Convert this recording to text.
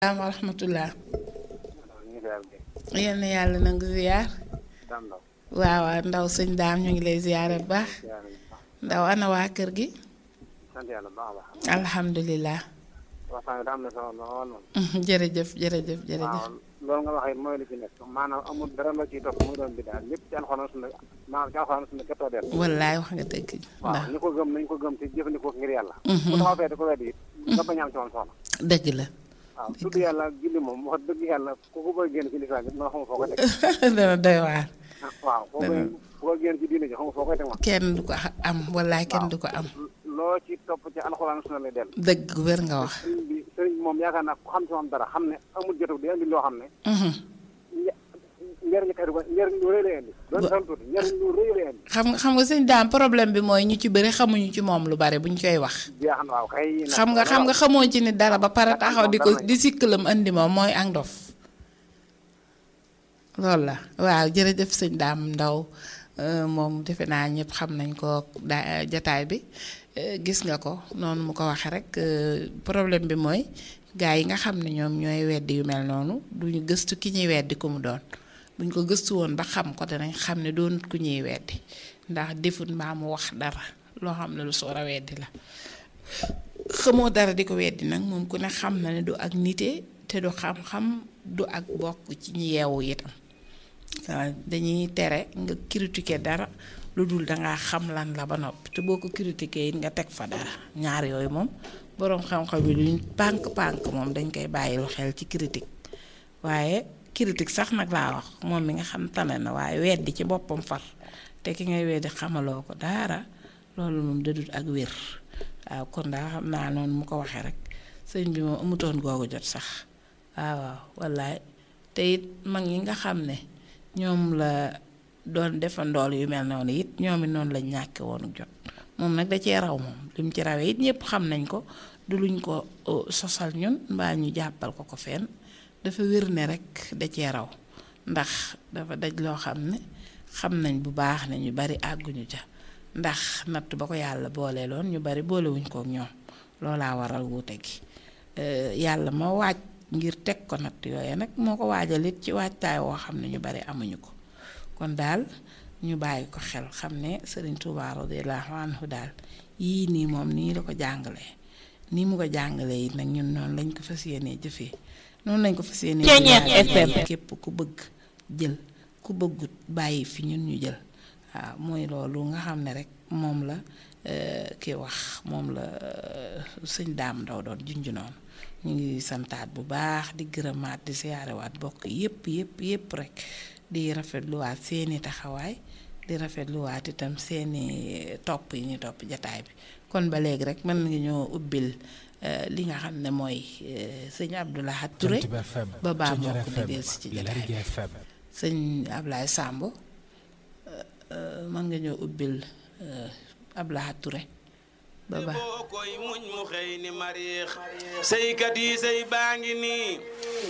salaam wa rahmatullah yal na yàlla nangu ziyaar waaw waaw ndaw sëñ daam ñu ngi lay ziyaare bu baax ndaw ana waa kër gi sant yàlla bu baax a baax. alhamdulilah waxtaan bi daa am na solo lool moom. jërëjëf jërëjëf jërëjëf waaw loolu nga wax it mooy li ci nekk maanaam amul dara la ciy topp muy doon bi daal lépp ci alxuraan sunna maanaam ci alxuraan sunna képp a des. wallaay wax nga dëgg waaw ndax ñi ko gëm nañ ko gëm te jëfandikoo ko ngir yàlla. bu taxaw fee di ko weddi it nga bañ a am ci moom soxla. dëgg la waaw tudd yàlla ak julli moom wax dëgg yàlla ku ko bëgg génn ci lislaam it ma xamul foo koy teg. dana doy waar waaw foo koy foo génn ci diine ji xamul foo koy teg moom. kenn du ko am wallaay kenn du ko am loo ci topp ci alxuraan sunna lay dellu. dëgg wér nga wax sëriñ bi sëriñ bi moom yaakaar naa ku xam ci moom dara xam ne amul jotu di indi loo xam ne Mhm. njëriñ kay du ko njëriñ lu rëy lay indi doon san tuuti njëriñ lu rëy lay indi xam nga xam nga sëñ daam problème bi mooy ñu ci bëri xamuñu ci moom lu bari buñ koy wax jeex na waaw kay nag xam nga xam nga xamoo ci ni dara ba pare taxaw di ko dara di sikkalam andi moom mooy ak ndof loolu la waaw jërëjëf sëñ daam ndaw euh, moom defe naa ñëpp xam nañ ko da jataay bi euh, gis nga ko noonu mu ko waxee rek euh, problème bi mooy gaa yi nga xam ne ñoom ñooy weddi yu mel noonu duñu gëstu ki ñuy weddi ku mu doon buñ ko gëstu woon ba xam ko danañ xam ne doonut ku ñuy weddi ndax defut mbaa mu wax dara loo xam ne lu soor a weddi la xamoo dara di ko weddi nag moom ku ne xam na ne du ak nite te du xam-xam du ak bokk ci ñi yeewu itam waaw dañuy tere nga critiquer dara lu dul dangaa xam lan la ba noppi te boo ko critiquer it nga teg fa dara ñaar yooyu moom boroom xam-xam yi luñ pànk-pànk moom dañ koy bàyyilu xel ci critique waaye critique sax nag laa wax moom mi nga xam tane na waaye weddi ci boppam far te ki ngay weddi xamaloo ko dara loolu moom dadut ak wér waaw kon daa xam naa noonu mu ko waxee rek sëñ bi moom amutoon googu jot sax waaw waaw wallaay te it mag ñi nga xam ne ñoom la doon defandool yu mel noonu it ñoom it noonu lañ ñàkke woonu jot moom nag da cee raw moom li mu ci rawee it ñëpp xam nañ ko du luñ ko uh, sosal ñun mbaa ñu jàppal ko ko fenn dafa wér ne rek da cee raw ndax dafa daj loo xam ne xam nañ bu baax ne ñu bari àgguñu ca ndax natt ba ko yàlla boole loon ñu bari boolewuñ kook ñoom loolaa waral wuute gi Euh, yàlla ma waaj ngir teg ko natt yooye nag moo ko waajal it ci waajtaay woo xam ne ñu bari amuñu ko kon daal ñu bàyyi ko xel xam ne Sëriñ Tuubaa radiyallaahu anhu daal yii nii moom nii la ko jàngalee nii mu ko jàngalee it nag ñun noonu lañ ko fas yéenee jëfee noonu lañ ko fas yéenee jëfee képp ku bëgg jël ku bëggut bàyyi fi ñun ñu jël waaw mooy loolu nga xam ne rek moom la ki wax moom la sëñ daam ndaw doon junj noonu ñu ngi santaat bu baax di gërëmaat di siyaarewaat bokk yépp yépp yépp rek di rafetluwaat seeni taxawaay di rafetluwaat itam seeni topp yi ñu topp jataay bi kon ba léegi rek mën nga ñoo ubbil li nga xam ne mooy sëñ Abdoulahat Touré ba baa moo ko di dellu si ci jataay bi sëñ Ablaye Samb mën nga ñoo ubbil Abdoulahat Touré ba baa boo koy muñ mu xëy ni mariix saykat yi say baa ngi nii